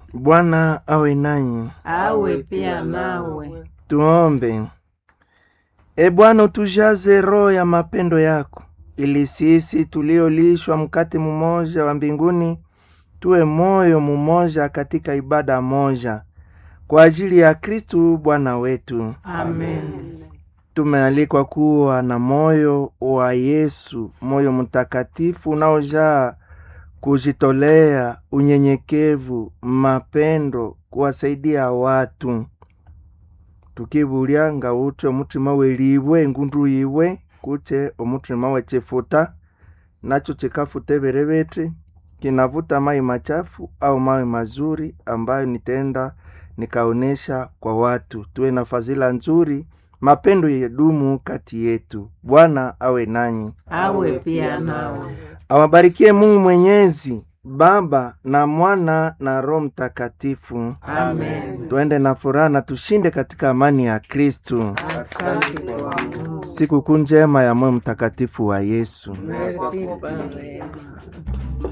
Bwana awe nanyi. awe pia nawe. Tuombe. E Bwana, utujaze roho ya mapendo yako, ili sisi tuliolishwa mkate mmoja wa mbinguni tuwe moyo mmoja katika ibada moja, kwa ajili ya Kristu Bwana wetu. Amen. Tumealikwa kuwa na moyo wa Yesu, moyo mtakatifu unaojaa kujitolea, unyenyekevu, mapendo, kuwasaidia watu tukibulya nga ute omutima welibwe engundu yiwe kute omutima wechifuta nacho chikafuta ebere bete kinavuta mai machafu au mawe mazuri ambayo nitenda nikaonesha kwa watu. Tuwe na fadhila nzuri, mapendo yedumu kati yetu. Bwana awe nanyi, awe pia nawe. awabarikie Mungu Mwenyezi, Baba na Mwana na Roho Mtakatifu. Amen. Tuende na furaha na tushinde katika amani ya Kristu. Asante kwa Mungu. Sikukuu njema ya moyo mtakatifu wa Yesu. Merci Baba.